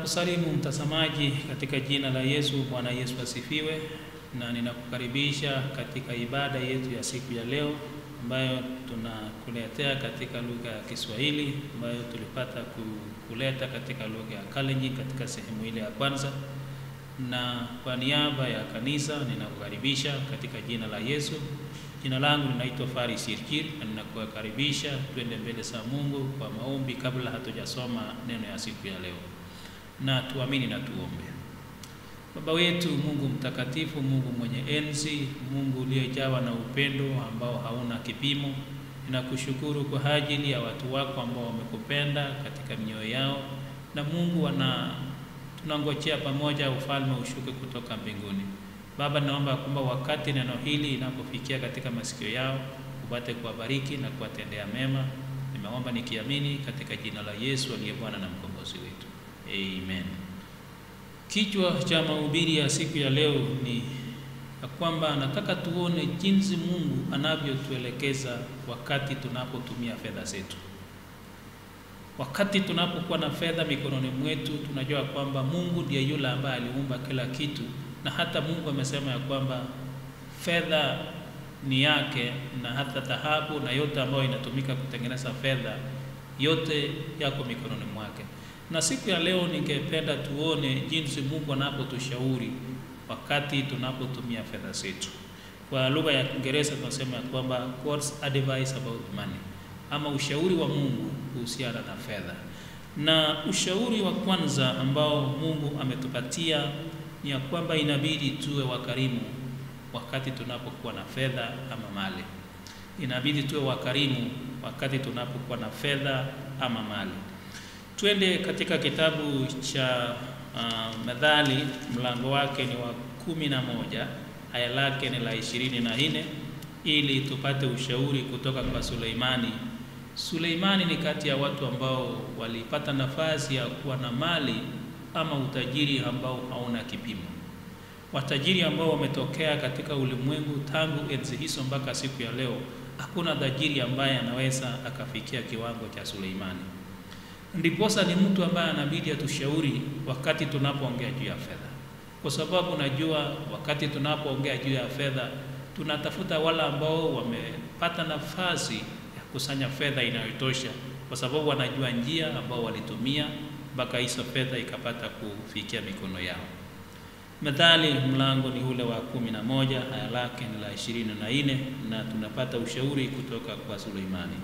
Ninakusalimu mtazamaji katika jina la Yesu. Bwana Yesu asifiwe, na ninakukaribisha katika ibada yetu ya siku ya leo ambayo tunakuletea katika lugha ya Kiswahili ambayo tulipata kuleta katika lugha ya Kalenjin katika sehemu ile ya kwanza. Na kwa niaba ya kanisa ninakukaribisha katika jina la Yesu. Jina langu linaitwa Faris Chirchir na ninakukaribisha twende mbele za Mungu kwa maombi kabla hatujasoma neno ya siku ya leo. Na tuamini na tuombe. Baba wetu Mungu mtakatifu, Mungu mwenye enzi, Mungu uliyejawa na upendo ambao hauna kipimo, ninakushukuru kwa ajili ya watu wako ambao wamekupenda katika mioyo yao, na Mungu wana tunangojea pamoja ufalme ushuke kutoka mbinguni. Baba, naomba kwamba wakati neno hili inapofikia katika masikio yao upate kuwabariki na kuwatendea mema. Nimeomba nikiamini katika jina la Yesu aliye Bwana na mkombozi wetu, amen. Kichwa cha mahubiri ya siku ya leo ni ya kwamba nataka tuone jinsi Mungu anavyotuelekeza wakati tunapotumia fedha zetu. Wakati tunapokuwa na fedha mikononi mwetu, tunajua kwamba Mungu ndiye yule ambaye aliumba kila kitu, na hata Mungu amesema ya kwamba fedha ni yake, na hata dhahabu na yote ambayo inatumika kutengeneza fedha yote yako mikononi mwake. Na siku ya leo ningependa tuone jinsi Mungu anapotushauri wakati tunapotumia fedha zetu. Kwa lugha ya Kiingereza tunasema kwamba God's advice about money, ama ushauri wa Mungu kuhusiana na fedha. Na ushauri wa kwanza ambao Mungu ametupatia ni ya kwamba inabidi tuwe wakarimu wakati tunapokuwa na fedha ama mali. Inabidi tuwe wakarimu wakati tunapokuwa na fedha ama mali. Twende katika kitabu cha uh, Methali mlango wake ni wa kumi na moja aya lake ni la ishirini na nne ili tupate ushauri kutoka kwa Suleimani. Suleimani ni kati ya watu ambao walipata nafasi ya kuwa na mali ama utajiri ambao hauna kipimo, watajiri ambao wametokea katika ulimwengu tangu enzi hizo mpaka siku ya leo. Hakuna tajiri ambaye anaweza akafikia kiwango cha Suleimani. Ndiposa ni mtu ambaye anabidi atushauri wakati tunapoongea juu ya fedha, kwa sababu najua wakati tunapoongea juu ya fedha tunatafuta wale ambao wamepata nafasi ya kusanya fedha inayotosha, kwa sababu wanajua njia ambao walitumia mpaka hizo fedha ikapata kufikia mikono yao. Methali mlango ni ule wa kumi na moja aya lake ni la ishirini na nne na tunapata ushauri kutoka kwa Suleimani.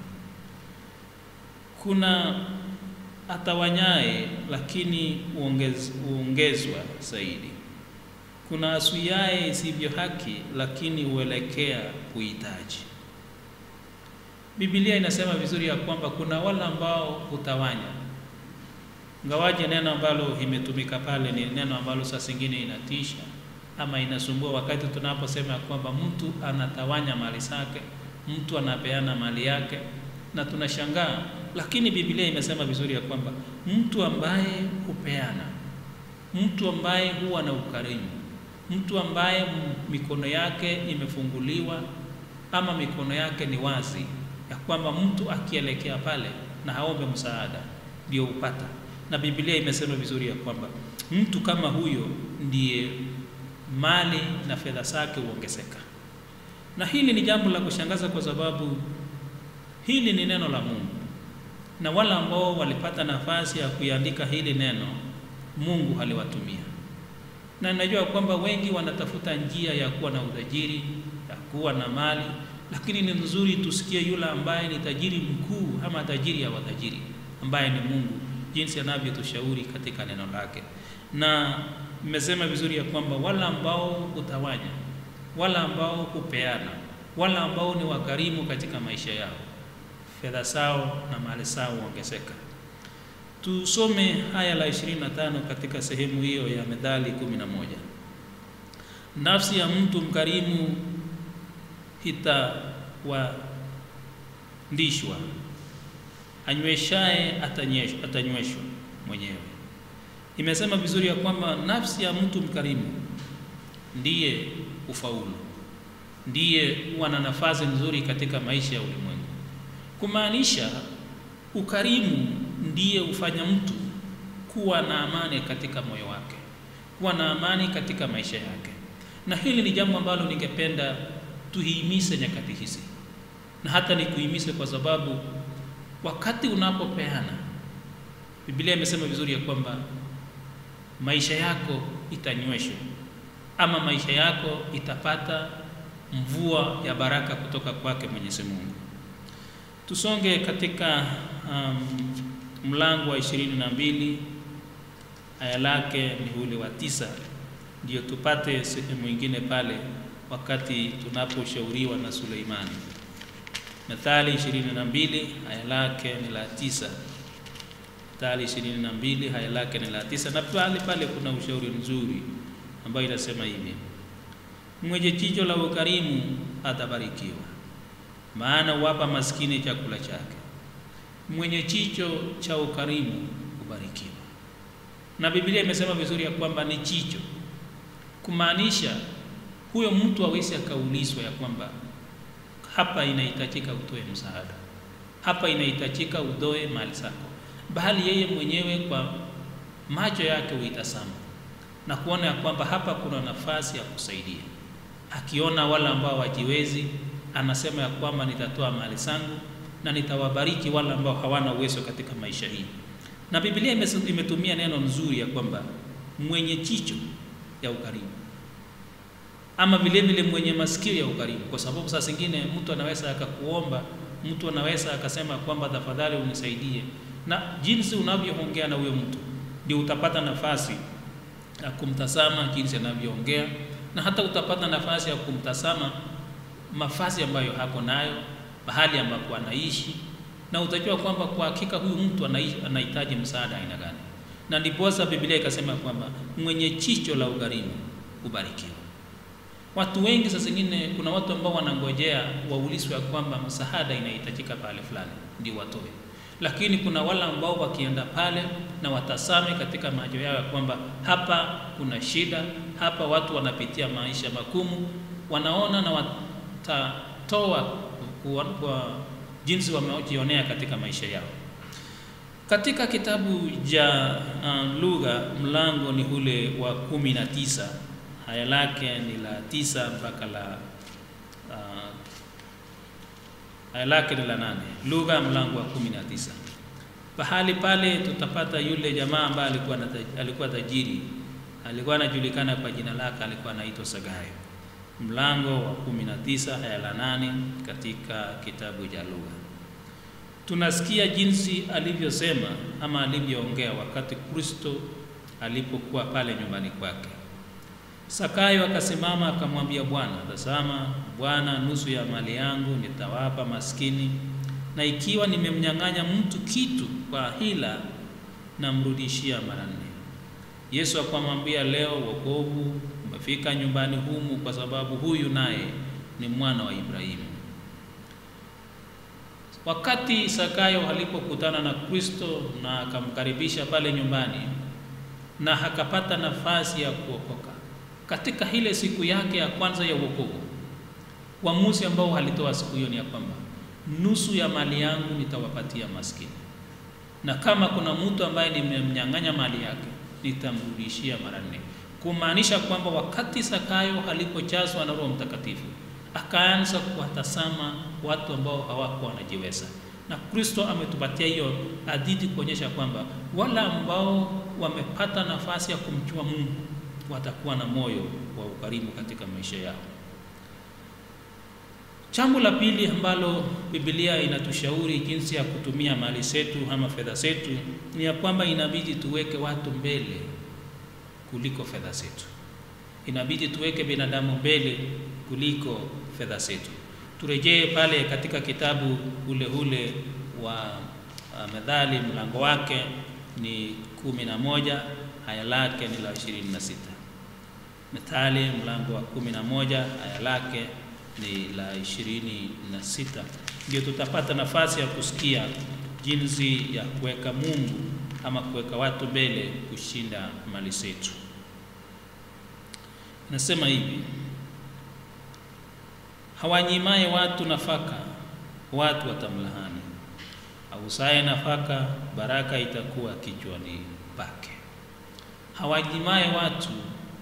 Kuna atawanyaye lakini uongez, uongezwa zaidi. Kuna asuiaye isivyo haki lakini huelekea kuhitaji. Biblia inasema vizuri ya kwamba kuna wale ambao hutawanya, ngawaje neno ambalo imetumika pale ni neno ambalo saa zingine inatisha ama inasumbua, wakati tunaposema ya kwamba mtu anatawanya mali zake, mtu anapeana mali yake, na tunashangaa lakini Biblia imesema vizuri ya kwamba mtu ambaye hupeana, mtu ambaye huwa na ukarimu, mtu ambaye mikono yake imefunguliwa ama mikono yake ni wazi, ya kwamba mtu akielekea pale na haombe msaada ndio upata. Na Biblia imesema vizuri ya kwamba mtu kama huyo ndiye mali na fedha zake huongezeka. Na hili ni jambo la kushangaza kwa sababu hili ni neno la Mungu na wale ambao walipata nafasi ya kuiandika hili neno Mungu aliwatumia, na najua kwamba wengi wanatafuta njia ya kuwa na utajiri, ya kuwa na mali, lakini ni nzuri tusikie yule ambaye ni tajiri mkuu ama tajiri ya watajiri ambaye ni Mungu, jinsi anavyotushauri katika neno lake. Na mmesema vizuri ya kwamba wale ambao hutawanya, wale ambao hupeana, wale ambao ni wakarimu katika maisha yao fedha zao na mali zao huongezeka. Tusome haya la 25 katika sehemu hiyo ya Methali 11. Nafsi ya mtu mkarimu hitawandishwa, anyweshaye atanyweshwa mwenyewe. Imesema vizuri ya kwamba nafsi ya mtu mkarimu ndiye ufaulu, ndiye huwa na nafasi nzuri katika maisha ya ulimwengu kumaanisha ukarimu ndiye hufanya mtu kuwa na amani katika moyo wake, kuwa na amani katika maisha yake. Na hili ni jambo ambalo ningependa tuhimize nyakati hizi, na hata nikuhimize kwa sababu wakati unapopeana, Biblia imesema vizuri ya kwamba maisha yako itanyweshwa ama maisha yako itapata mvua ya baraka kutoka kwake Mwenyezi Mungu. Tusonge katika um, mlango wa ishirini na mbili aya lake ni ule wa tisa, ndio tupate sehemu ingine pale wakati tunaposhauriwa na Suleimani. Methali ishirini na mbili aya lake ni la tisa. Methali ishirini na mbili aya lake ni la tisa, na pale pale kuna ushauri mzuri ambayo inasema hivi: mwenye jicho la ukarimu atabarikiwa, maana huwapa maskini chakula chake. Mwenye jicho cha ukarimu hubarikiwa. Na Biblia imesema vizuri ya kwamba ni jicho, kumaanisha huyo mtu awezi akaulizwa ya kwamba hapa inahitajika utoe msaada, hapa inahitajika utoe mali zako, bali yeye mwenyewe kwa macho yake huitazama na kuona ya kwamba hapa kuna nafasi ya kusaidia. Akiona wale ambao wajiwezi, anasema ya kwamba nitatoa mali zangu na nitawabariki wale ambao hawana uwezo katika maisha hii. Na Biblia imetumia neno nzuri ya kwamba mwenye jicho ya ukarimu, ama vile vile mwenye masikio ya ukarimu, kwa sababu saa zingine mtu anaweza akakuomba, mtu anaweza akasema kwamba tafadhali unisaidie, na jinsi unavyoongea na huyo mtu ndio utapata nafasi ya kumtazama jinsi anavyoongea, na hata utapata nafasi ya kumtazama mavazi ambayo hako nayo, mahali ambapo anaishi, na utajua kwamba kwa hakika huyu mtu anahitaji msaada aina gani. Na ndiposa Biblia ikasema kwamba mwenye jicho la ukarimu hubarikiwa. Watu wengi saa zingine, kuna watu ambao wanangojea waulizwe ya kwamba msaada inahitajika pale fulani ndio watoe lakini kuna wale ambao wakienda pale na watasame katika macho yao ya kwamba hapa kuna shida, hapa watu wanapitia maisha magumu, wanaona na watatoa kwa, kwa jinsi wamejionea katika maisha yao. Katika kitabu cha uh, lugha mlango ni ule wa kumi na tisa haya lake ni la tisa mpaka la uh, aya lake ni la nane. Lugha mlango wa kumi na tisa. Pahali pale tutapata yule jamaa ambaye alikuwa alikuwa tajiri, alikuwa anajulikana kwa jina lake, alikuwa anaitwa Sagayo. Mlango wa kumi na tisa aya la nane katika kitabu cha Lugha. Tunasikia jinsi alivyosema ama alivyoongea wakati Kristo alipokuwa pale nyumbani kwake. Sakayo akasimama akamwambia Bwana, tazama Bwana, nusu ya mali yangu nitawapa maskini, na ikiwa nimemnyang'anya mtu kitu kwa hila, namrudishia mara nne. Yesu akamwambia, leo wokovu umefika nyumbani humu, kwa sababu huyu naye ni mwana wa Ibrahimu. Wakati Sakayo alipokutana na Kristo na akamkaribisha pale nyumbani na akapata nafasi ya kuokoka katika ile siku yake ya kwanza ya wokovu, uamuzi ambao alitoa siku hiyo ni ya kwamba nusu ya mali yangu nitawapatia maskini, na kama kuna mtu ambaye nimemnyang'anya mali yake nitamrudishia mara nne, kumaanisha kwamba wakati Sakayo alipojazwa na Roho Mtakatifu akaanza kuwatazama watu ambao hawakuwa wanajiweza, na Kristo ametupatia hiyo hadithi kuonyesha kwamba wale ambao wamepata nafasi ya kumjua Mungu watakuwa na moyo wa ukarimu katika maisha yao. Jambo la pili ambalo Biblia inatushauri jinsi ya kutumia mali zetu ama fedha zetu ni ya kwamba inabidi tuweke watu mbele kuliko fedha zetu. Inabidi tuweke binadamu mbele kuliko fedha zetu. Turejee pale katika kitabu ule ule wa uh, Methali mlango wake ni kumi na moja haya lake ni la ishirini na sita. Methali mlango wa kumi na moja haya lake ni la ishirini na sita. Ndio tutapata nafasi ya kusikia jinsi ya kuweka Mungu ama kuweka watu mbele kushinda mali zetu. Nasema hivi, hawanyimaye watu nafaka, watu watamlahani. Ausaye nafaka, baraka itakuwa kichwani pake. Hawanyimaye watu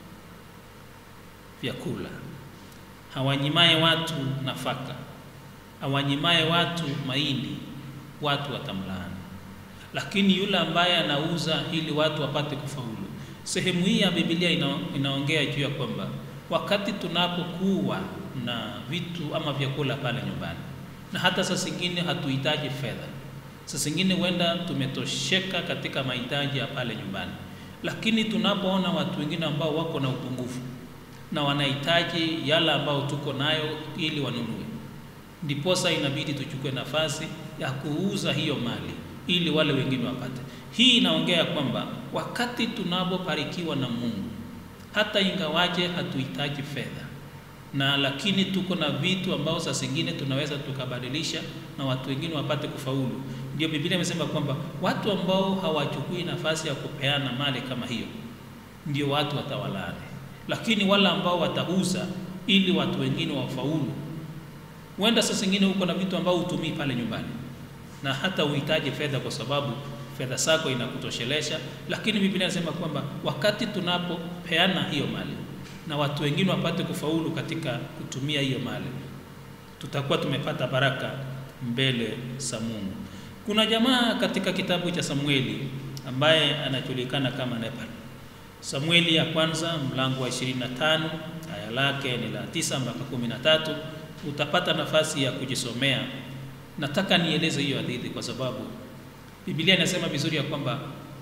vyakula, hawanyimaye watu nafaka, hawanyimaye watu mahindi, watu watamlaani. Lakini yule ambaye anauza ili watu wapate kufaulu. Sehemu hii ya Biblia ina, inaongea juu ya kwamba wakati tunapokuwa na vitu ama vyakula pale nyumbani, na hata saa zingine hatuhitaji fedha, saa zingine huenda tumetosheka katika mahitaji ya pale nyumbani, lakini tunapoona watu wengine ambao wako na upungufu na wanahitaji yale ambao tuko nayo ili wanunue, ndiposa inabidi tuchukue nafasi ya kuuza hiyo mali ili wale wengine wapate. Hii inaongea kwamba wakati tunapobarikiwa na Mungu, hata ingawaje hatuhitaji fedha na lakini tuko na vitu ambao saa zingine tunaweza tukabadilisha na watu wengine wapate kufaulu. Ndio Biblia imesema kwamba watu ambao hawachukui nafasi ya kupeana mali kama hiyo ndio watu watawalaani, lakini wale ambao watauza ili watu wengine wafaulu, huenda saa zingine uko na vitu ambao hutumii pale nyumbani na hata uhitaji fedha kwa sababu fedha zako inakutoshelesha, lakini Biblia inasema kwamba wakati tunapopeana hiyo mali na watu wengine wapate kufaulu katika kutumia hiyo mali, tutakuwa tumepata baraka mbele za Mungu. Kuna jamaa katika kitabu cha Samueli ambaye anajulikana kama Nepal. Samueli ya kwanza mlango wa 25 aya lake ni la tisa mpaka kumi na tatu. Utapata nafasi ya kujisomea. Nataka nieleze hiyo hadithi kwa sababu Biblia inasema vizuri ya kwamba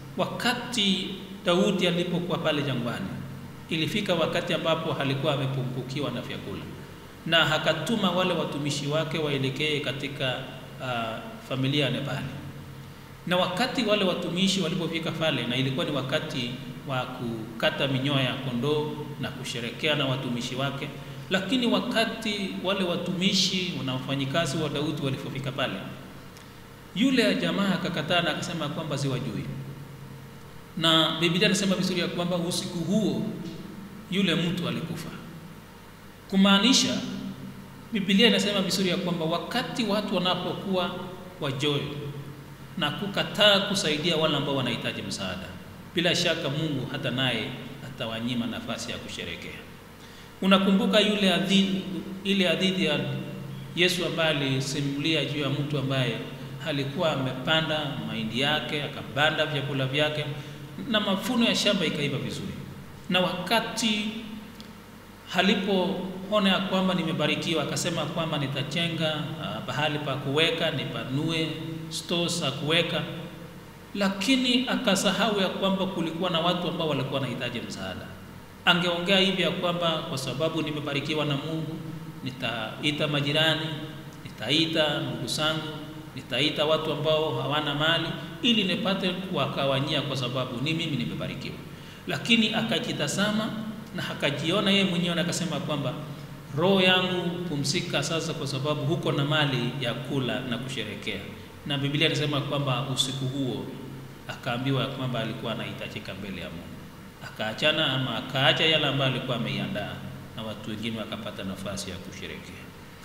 wakati Daudi alipokuwa pale jangwani, ilifika wakati ambapo alikuwa amepungukiwa na vyakula, na akatuma wale watumishi wake waelekee katika uh, familia ya Nebali. Na wakati wale watumishi walipofika pale, na ilikuwa ni wakati wa kukata minyoya ya kondoo na kusherekea na watumishi wake, lakini wakati wale watumishi na wafanyikazi wa Daudi walipofika pale yule jamaa akakataa na akasema kwamba siwajui, na Biblia inasema vizuri ya kwamba usiku huo yule mtu alikufa. Kumaanisha Biblia inasema vizuri ya kwamba wakati watu wanapokuwa wajoyo na kukataa kusaidia wale ambao wanahitaji msaada, bila shaka Mungu hata naye atawanyima nafasi ya kusherekea. Unakumbuka yule hadithi, ile hadithi ya Yesu ambaye alisimulia juu ya mtu ambaye alikuwa amepanda mahindi yake akapanda vyakula vyake na mavuno ya shamba ikaiva vizuri, na wakati alipoona ya kwamba nimebarikiwa, akasema kwamba nitajenga uh, bahali pa kuweka, nipanue stores za kuweka, lakini akasahau ya kwamba kulikuwa na watu ambao walikuwa wanahitaji msaada. Angeongea hivi ya kwamba kwa sababu nimebarikiwa na Mungu, nitaita majirani, nitaita ndugu zangu nitaita watu ambao hawana mali ili nipate kuwakawanyia, kwa sababu ni mimi nimebarikiwa. Lakini akajitazama na akajiona yeye mwenyewe na akasema kwamba roho yangu pumzika sasa, kwa sababu huko na mali ya kula na kusherekea. Na Biblia inasema kwamba usiku huo akaambiwa kwamba alikuwa anahitajika mbele ya Mungu, akaachana ama akaacha yale ambayo alikuwa ameiandaa, na watu wengine wakapata nafasi ya kusherekea.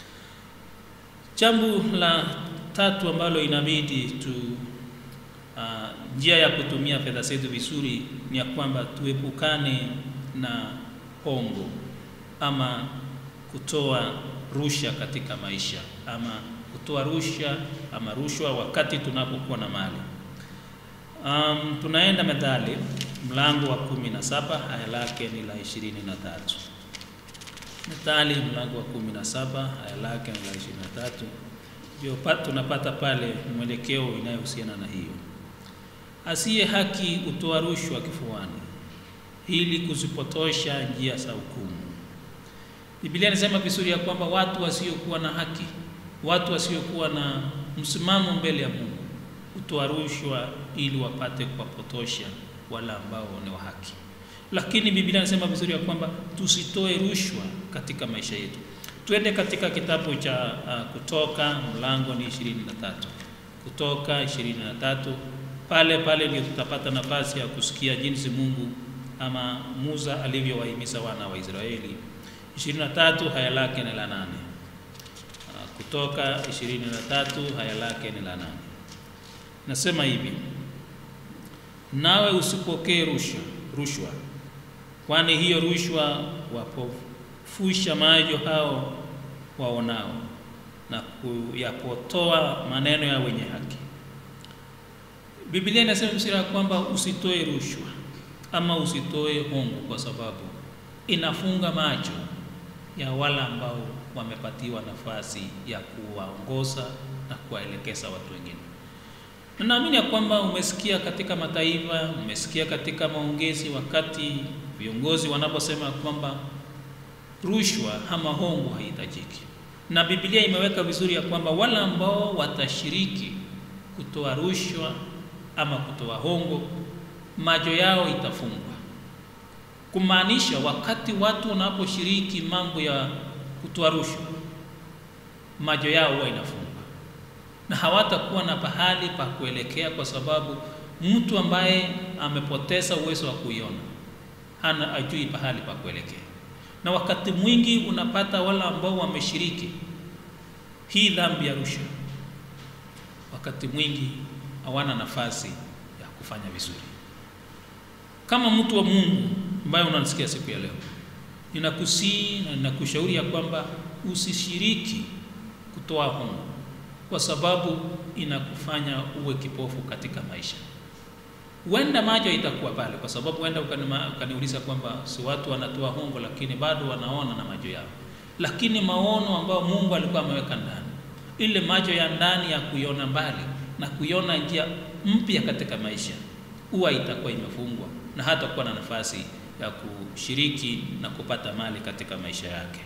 Jambo la tatu ambalo inabidi tu uh, njia ya kutumia fedha zetu vizuri ni ya kwamba tuepukane na hongo ama kutoa rushwa katika maisha ama kutoa rushwa ama rushwa wakati tunapokuwa na mali. Um, tunaenda Methali mlango wa kumi na saba aya lake ni la ishirini na tatu. Methali mlango wa kumi na saba aya lake ni la ishirini na tatu ndio tunapata pale mwelekeo inayohusiana na hiyo. Asiye haki hutoa rushwa kifuani, ili kuzipotosha njia za hukumu. Biblia inasema vizuri ya kwamba watu wasiokuwa na haki, watu wasiokuwa na msimamo mbele ya Mungu hutoa rushwa ili wapate kuwapotosha wale ambao ni wa haki. Lakini Biblia inasema vizuri ya kwamba tusitoe rushwa katika maisha yetu. Twende katika kitabu cha uh, Kutoka mlango ni ishirini na tatu. Kutoka ishirini na tatu, pale pale ndio tutapata nafasi ya kusikia jinsi Mungu ama Musa alivyowahimiza wana wa Israeli. ishirini na tatu haya lake ni la nane. Uh, Kutoka ishirini na tatu haya lake ni la nane, nasema hivi: nawe usipokee rushwa rushwa, kwani hiyo rushwa wapofusha macho hao waonao na kuyapotoa maneno ya wenye haki. Biblia inasema msira ya kwamba usitoe rushwa ama usitoe hongo, kwa sababu inafunga macho ya wale ambao wamepatiwa nafasi ya kuwaongoza na kuwaelekeza watu wengine. Na naamini ya kwamba umesikia katika mataifa, umesikia katika maongezi, wakati viongozi wanaposema kwamba rushwa ama hongo haihitajiki, na Biblia imeweka vizuri ya kwamba wale ambao watashiriki kutoa rushwa ama kutoa hongo, macho yao itafungwa, kumaanisha wakati watu wanaposhiriki mambo ya kutoa rushwa, macho yao huwa inafungwa na hawatakuwa na pahali pa kuelekea, kwa sababu mtu ambaye amepoteza uwezo wa kuiona hana ajui pahali pa kuelekea. Na wakati mwingi unapata wale ambao wameshiriki hii dhambi ya rushwa, wakati mwingi hawana nafasi ya kufanya vizuri. Kama mtu wa Mungu ambaye unanisikia siku ya leo, ninakusii na ninakushauri ya kwamba usishiriki kutoa hongo kwa sababu inakufanya uwe kipofu katika maisha. Huenda macho itakuwa pale, kwa sababu huenda ukaniuliza kwamba si watu wanatoa hongo, lakini bado wanaona na macho yao, lakini maono ambayo Mungu alikuwa ameweka ndani, ile macho ya ndani ya kuiona mbali na kuiona njia mpya katika maisha, huwa itakuwa imefungwa na hatakuwa na nafasi ya kushiriki na kupata mali katika maisha yake.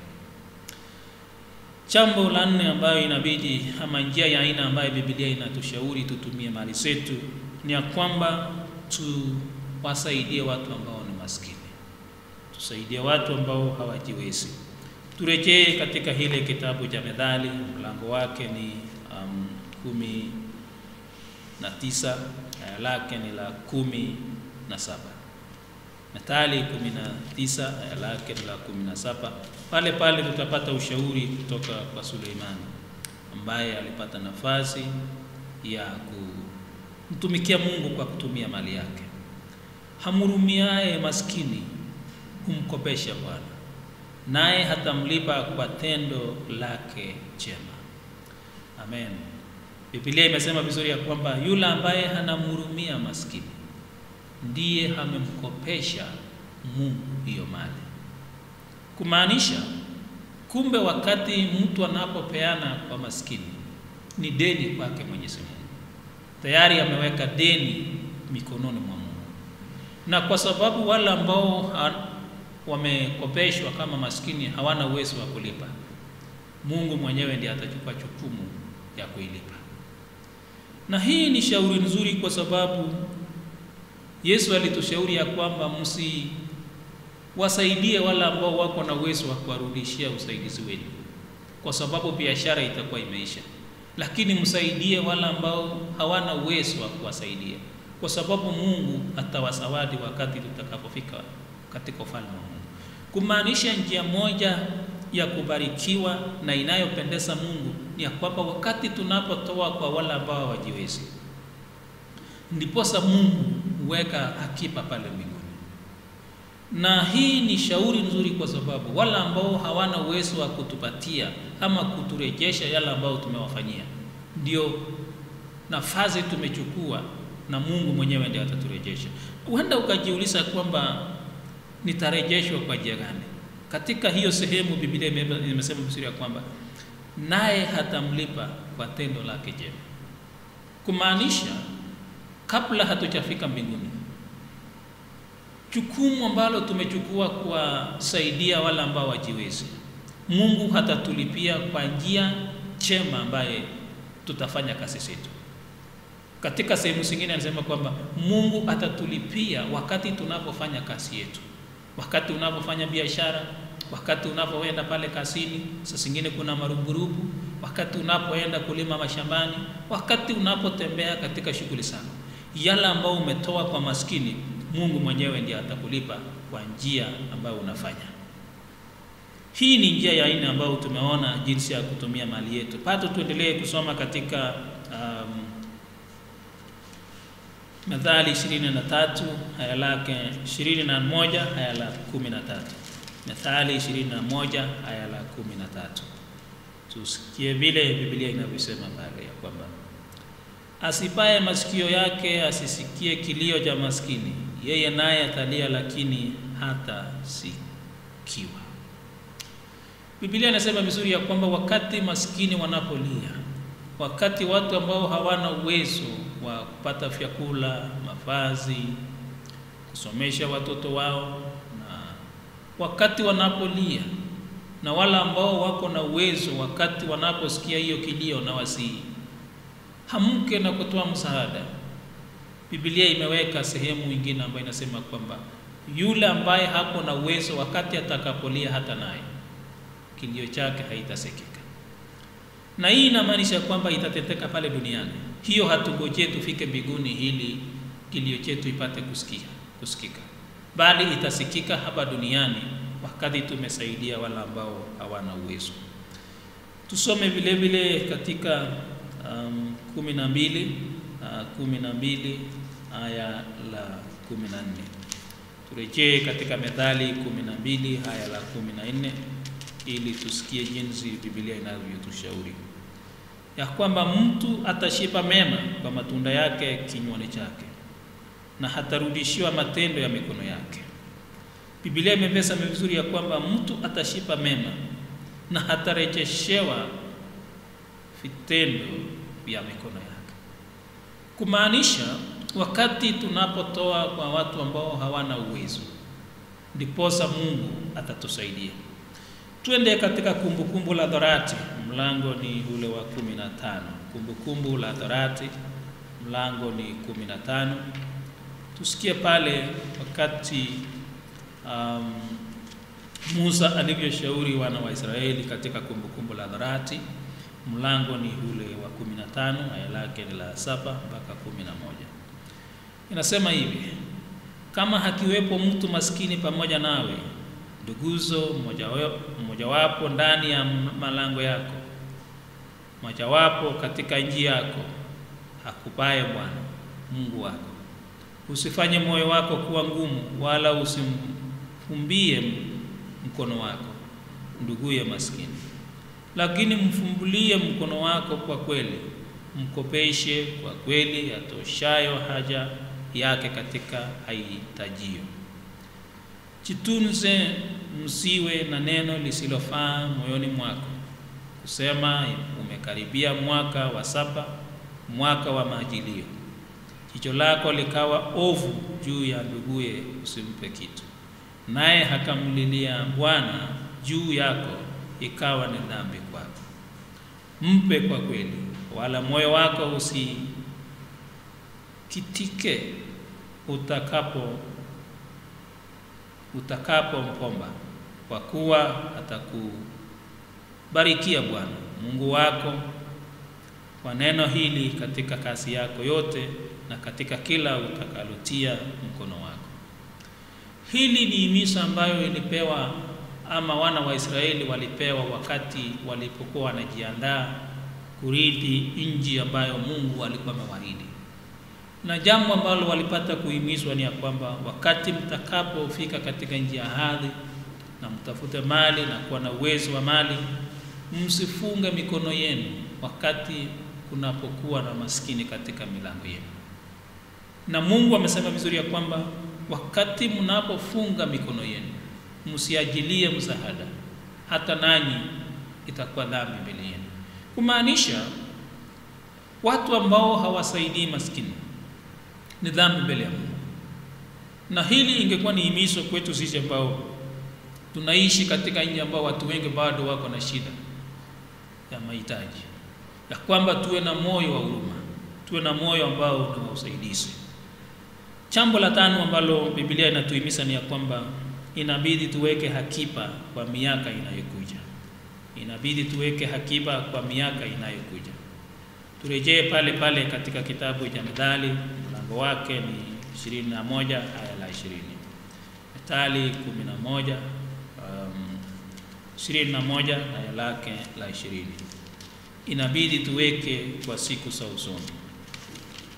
Jambo la nne ambayo inabidi ama njia ya aina ambayo Biblia inatushauri tutumie mali zetu ni ya kwamba tuwasaidie watu ambao ni maskini, tusaidie watu ambao hawajiwezi. Turejee katika hile kitabu cha Methali, mlango wake ni um, kumi na tisa aya lake ni la kumi na saba. Methali kumi na tisa aya lake ni la kumi na saba. Pale pale tutapata ushauri kutoka kwa Suleimani ambaye alipata nafasi ya kumtumikia Mungu kwa kutumia mali yake. Hamhurumiaye maskini humkopesha Bwana, naye hatamlipa kwa tendo lake jema. Amen. Biblia imesema vizuri ya kwamba yule ambaye hanamhurumia maskini ndiye amemkopesha Mungu hiyo mali kumaanisha kumbe, wakati mtu anapopeana kwa maskini ni deni kwake Mwenyezi Mungu, tayari ameweka deni mikononi mwa Mungu. Na kwa sababu wale ambao wamekopeshwa kama maskini hawana uwezo wa kulipa, Mungu mwenyewe ndiye atachukua jukumu ya kuilipa. Na hii ni shauri nzuri, kwa sababu Yesu alitushauri ya kwamba msi wasaidie wale ambao wako na uwezo wa kuwarudishia usaidizi wenu, kwa sababu biashara itakuwa imeisha. Lakini msaidie wale ambao hawana uwezo wa kuwasaidia, kwa sababu Mungu atawasawadi wakati tutakapofika katika ufalme wa Mungu. Kumaanisha njia moja ya kubarikiwa na inayopendeza Mungu ni ya kwamba wakati tunapotoa kwa wale ambao hawajiwezi, ndiposa Mungu huweka akiba pale mbinguni na hii ni shauri nzuri kwa sababu wale ambao hawana uwezo wa kutupatia ama kuturejesha yale ambayo tumewafanyia, ndio nafasi tumechukua, na Mungu mwenyewe ndiye ataturejesha. Huenda ukajiuliza kwamba nitarejeshwa kwa njia gani? Katika hiyo sehemu Biblia imesema vizuri ya kwamba naye hatamlipa kwa tendo lake jema, kumaanisha kabla hatujafika mbinguni jukumu ambalo tumechukua kuwasaidia wale ambao wajiwezi, Mungu hatatulipia kwa njia chema ambaye tutafanya kazi zetu. Katika sehemu zingine anasema kwamba Mungu atatulipia wakati tunapofanya kazi yetu, wakati unapofanya biashara, wakati unapoenda pale kazini, saa zingine kuna maruburubu, wakati unapoenda kulima mashambani, wakati unapotembea katika shughuli zako, yale ambao umetoa kwa maskini Mungu mwenyewe ndiye atakulipa kwa njia ambayo unafanya. Hii ni njia ya aina ambayo tumeona jinsi ya kutumia mali yetu. Pato tuendelee kusoma katika um, Methali 23 aya lake 21 aya la 13. Methali 21 aya la 13. Tusikie vile Biblia inavyosema pale ya kwamba asipaye masikio yake asisikie kilio cha maskini, yeye naye atalia, lakini hatasikiwa. Biblia inasema vizuri ya kwamba wakati maskini wanapolia, wakati watu ambao hawana uwezo wa kupata vyakula, mavazi, kusomesha watoto wao, na wakati wanapolia, na wala ambao wako na uwezo, wakati wanaposikia hiyo kilio na wasii hamke na kutoa msaada, Biblia imeweka sehemu nyingine ambayo inasema kwamba yule ambaye hako na uwezo, wakati atakapolia, hata naye kilio chake haitasikika. Na hii inamaanisha kwamba itateteka pale duniani. Hiyo hatungojee tufike mbinguni ili kilio chetu ipate kusikia, kusikika, bali itasikika hapa duniani wakati tumesaidia wale ambao hawana uwezo. Tusome vile vile katika um, kumi na mbili uh, kumi na mbili aya la kumi na nne turejee katika Methali kumi na mbili aya la kumi na nne ili tusikie jinsi Biblia inavyotushauri ya kwamba mtu atashiba mema kwa matunda yake kinywani chake na hatarudishiwa matendo ya mikono yake. Biblia imepesa vizuri ya kwamba mtu atashiba mema na hatarejeshewa vitendo vya mikono yake, kumaanisha wakati tunapotoa kwa watu ambao hawana uwezo, ndiposa Mungu atatusaidia. Twende katika Kumbukumbu la Torati, mlango ni ule wa kumi na tano. Kumbukumbu la Torati, mlango ni kumi na tano. Tusikie pale wakati um, Musa alivyoshauri wana wa Israeli katika Kumbukumbu la Torati, mlango ni ule wa kumi na tano, aya lake ni la saba mpaka kumi na moja. Inasema hivi: kama hakiwepo mtu maskini pamoja nawe nduguzo mmojawapo ndani ya malango yako, mojawapo katika nchi yako, hakupaye Bwana Mungu wako, usifanye moyo wako kuwa ngumu, wala usimfumbie mkono wako nduguye maskini, lakini mfumbulie mkono wako kwa kweli, mkopeshe kwa kweli, atoshayo haja yake katika haitajio. Jitunze, msiwe na neno lisilofaa moyoni mwako, kusema umekaribia mwaka wa saba, mwaka wa majilio. Jicho lako likawa ovu juu ya nduguye, usimpe kitu, naye hakamlilia Bwana juu yako, ikawa ni dhambi kwako. Mpe kwa kweli, wala moyo wako usikitike utakapo utakapompomba kwa kuwa atakubarikia Bwana Mungu wako kwa neno hili katika kazi yako yote na katika kila utakalotia mkono wako. Hili ni himizo ambayo ilipewa ama wana wa Israeli walipewa wakati walipokuwa wanajiandaa kurithi nchi ambayo Mungu alikuwa amewaahidi na jambo ambalo walipata kuhimizwa ni ya kwamba wakati mtakapofika katika nchi ya ahadi na mtafute mali na kuwa na uwezo wa mali, msifunge mikono yenu wakati kunapokuwa na maskini katika milango yenu. Na Mungu amesema vizuri ya kwamba wakati mnapofunga mikono yenu, msiajilie msaada, hata nanyi itakuwa dhambi mbele yenu, kumaanisha watu ambao hawasaidii maskini ni dhambi mbele ya Mungu. Na hili ingekuwa ni himizo kwetu sisi ambao tunaishi katika nchi ambao watu wengi bado wako na shida ya mahitaji, ya kwamba tuwe na moyo wa huruma, tuwe na moyo ambao ni wa usaidizi. Jambo la tano ambalo Biblia inatuhimiza ni ya kwamba inabidi tuweke hakiba kwa miaka inayokuja, inabidi tuweke hakiba kwa miaka inayokuja. Turejee pale pale katika kitabu cha Methali mlango wake ni ishirini na moja aya la ishirini. Methali kumi na moja um, ishirini na moja aya lake la ishirini. Inabidi tuweke kwa siku za usoni.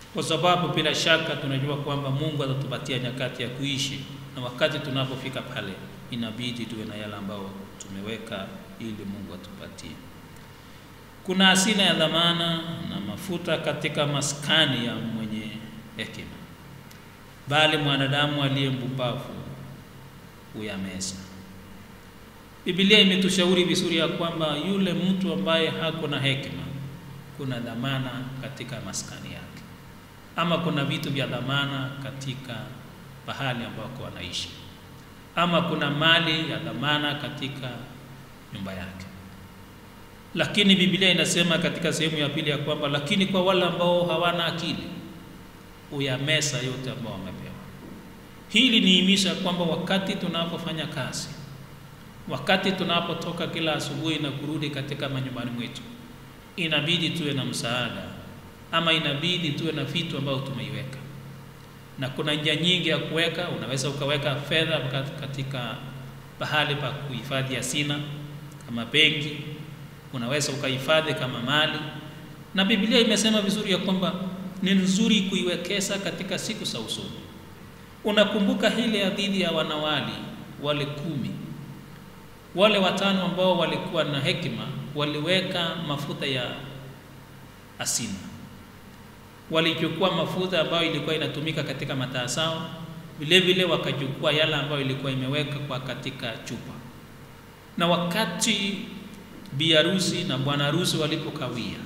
kwa sababu bila shaka tunajua kwamba Mungu atatupatia nyakati ya kuishi, na wakati tunapofika pale inabidi tuwe na yale ambayo tumeweka ili Mungu atupatie. Kuna hazina ya dhamana na mafuta katika maskani ya mwenye hekima, bali mwanadamu aliye mpumbavu huyameza. Biblia imetushauri vizuri ya kwamba yule mtu ambaye hako na hekima, kuna dhamana katika maskani yake, ama kuna vitu vya dhamana katika pahali ambako wanaishi, ama kuna mali ya dhamana katika nyumba yake. Lakini Biblia inasema katika sehemu ya pili ya kwamba lakini kwa wale ambao hawana akili uyamesa yote ambao wamepewa. Hili nihimisha kwamba wakati tunapofanya kazi, wakati tunapotoka kila asubuhi na kurudi katika manyumbani mwetu, inabidi tuwe na msaada ama inabidi tuwe na vitu ambavyo tumeiweka, na kuna njia nyingi ya kuweka. Unaweza ukaweka fedha katika pahali pa kuhifadhi hazina kama benki, unaweza ukahifadhi kama mali, na Biblia imesema vizuri ya kwamba ni nzuri kuiwekeza katika siku za usoni. Unakumbuka ile hadithi ya wanawali wale kumi, wale watano ambao walikuwa na hekima waliweka mafuta ya asina, walichukua mafuta ambayo ilikuwa inatumika katika mataa zao, vile vile wakachukua yale ambayo ilikuwa imeweka kwa katika chupa, na wakati bi harusi na bwana harusi walipokawia,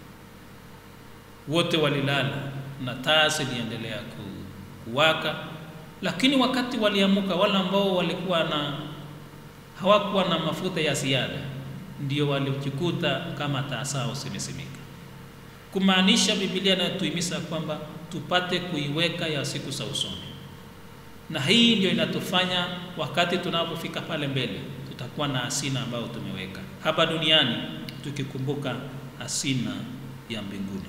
wote walilala na taa ziliendelea kuwaka, lakini wakati waliamuka, wale ambao walikuwa na hawakuwa na mafuta ya ziada ndio walijikuta kama taa zao zimesimika. Kumaanisha Biblia inatuhimiza kwamba tupate kuiweka ya siku za usoni, na hii ndio inatufanya wakati tunapofika pale mbele tutakuwa na hazina ambayo tumeweka hapa duniani, tukikumbuka hazina ya mbinguni.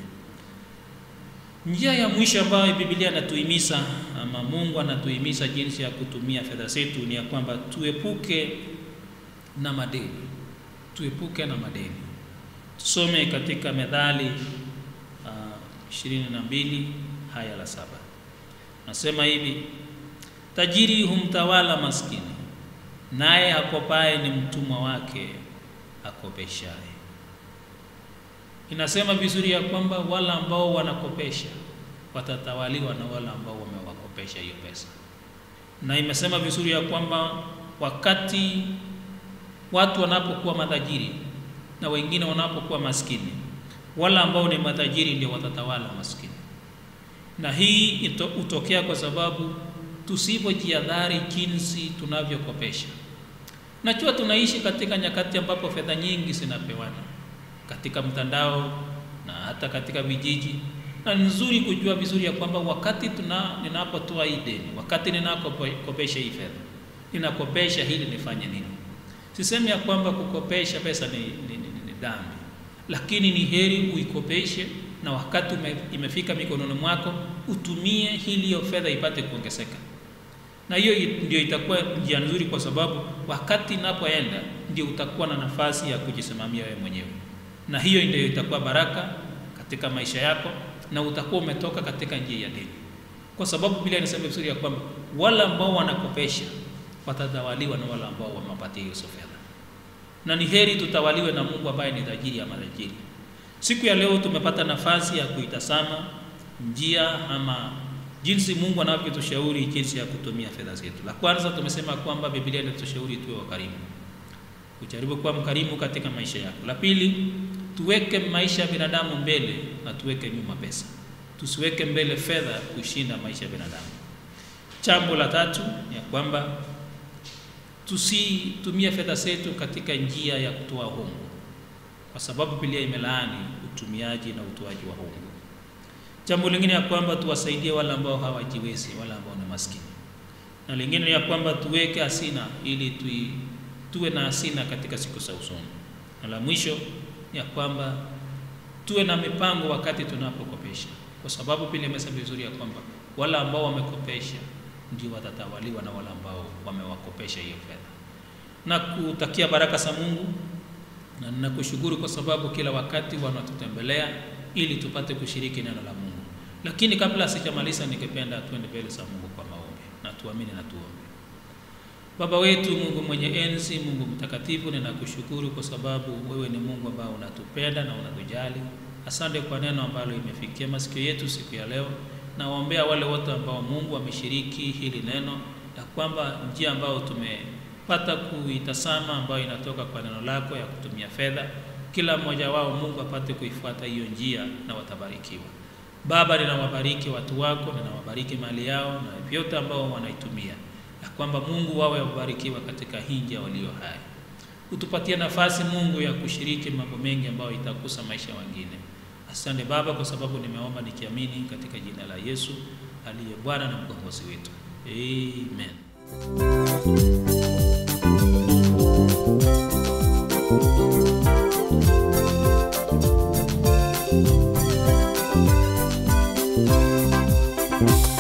Njia ya mwisho ambayo Biblia inatuhimiza ama Mungu anatuhimiza jinsi ya kutumia fedha zetu ni ya kwamba tuepuke na madeni, tuepuke na madeni. Tusome katika Methali ishirini na mbili haya la saba, nasema hivi: tajiri humtawala maskini, naye akopaye ni mtumwa wake akopeshaye. Inasema vizuri ya kwamba wale ambao wanakopesha watatawaliwa na wale ambao wamewakopesha hiyo pesa, na imesema vizuri ya kwamba wakati watu wanapokuwa matajiri na wengine wanapokuwa maskini, wale ambao ni matajiri ndio watatawala maskini. Na hii hutokea kwa sababu tusipojihadhari jinsi tunavyokopesha. Najua tunaishi katika nyakati ambapo fedha nyingi zinapewana katika mtandao na hata katika vijiji, na ni nzuri kujua vizuri ya kwamba wakati tuna ninapotoa hii deni, wakati ninakopesha hii fedha, ninakopesha hili nifanye nini? Sisemi ya kwamba kukopesha pesa ni, ni, ni, ni dhambi, lakini ni heri uikopeshe na wakati ume, imefika mikononi mwako utumie ili hiyo fedha ipate kuongezeka, na hiyo ndio itakuwa njia nzuri, kwa sababu wakati inapoenda ndio utakuwa na nafasi ya kujisimamia wewe mwenyewe, na hiyo ndio itakuwa baraka katika maisha yako, na utakuwa umetoka katika njia ya deni, kwa sababu Biblia inasema vizuri ya kwamba wale ambao wanakopesha watatawaliwa na wale ambao wamepatia hiyo fedha, na ni heri tutawaliwe na Mungu ambaye ni tajiri ya matajiri. Siku ya leo tumepata nafasi ya kuitazama njia ama jinsi Mungu anavyotushauri jinsi ya kutumia fedha zetu. La kwanza tumesema kwamba Biblia inatushauri tuwe wakarimu, ujaribu kuwa mkarimu katika maisha yako. La pili, tuweke maisha ya binadamu mbele na tuweke nyuma pesa, tusiweke mbele fedha kushinda maisha ya binadamu. Jambo la tatu ya kwamba tusitumie fedha zetu katika njia ya kutoa hongo, kwa sababu Biblia imelaani utumiaji na utoaji wa hongo. Jambo lingine ya kwamba tuwasaidie wale ambao hawajiwezi, wale ambao ni maskini, na lingine ya kwamba tuweke hasina ili tui, tuwe na hasina katika siku za usoni, na la mwisho ya kwamba tuwe na mipango wakati tunapokopesha, kwa sababu Biblia imesema vizuri ya kwamba wale ambao wamekopesha ndio watatawaliwa na wale ambao wamewakopesha hiyo fedha. Na kutakia baraka za Mungu na ninakushukuru kwa sababu kila wakati wanatutembelea ili tupate kushiriki neno la Mungu. Lakini kabla sijamaliza, ningependa tuende mbele za Mungu kwa maombi na tuamini na tuombe. Baba wetu, Mungu mwenye enzi, Mungu mtakatifu, ninakushukuru kwa sababu wewe ni Mungu ambao unatupenda na unatujali. Asante kwa neno ambalo imefikia masikio yetu siku ya leo. Nawaombea wale wote ambao Mungu ameshiriki hili neno, ya kwamba njia ambayo tumepata kuitazama ambayo inatoka kwa neno lako ya kutumia fedha, kila mmoja wao Mungu apate kuifuata hiyo njia na watabarikiwa. Baba, ninawabariki watu wako, ninawabariki mali yao na vyote ambao wanaitumia, ya kwamba Mungu wawe wabarikiwa katika hii njia walio hai. Utupatie nafasi Mungu ya kushiriki mambo mengi ambayo itakusa maisha wengine. Asante Baba, kwa sababu nimeomba nikiamini katika jina la Yesu aliye Bwana na mkombozi wetu, amen. Thank you.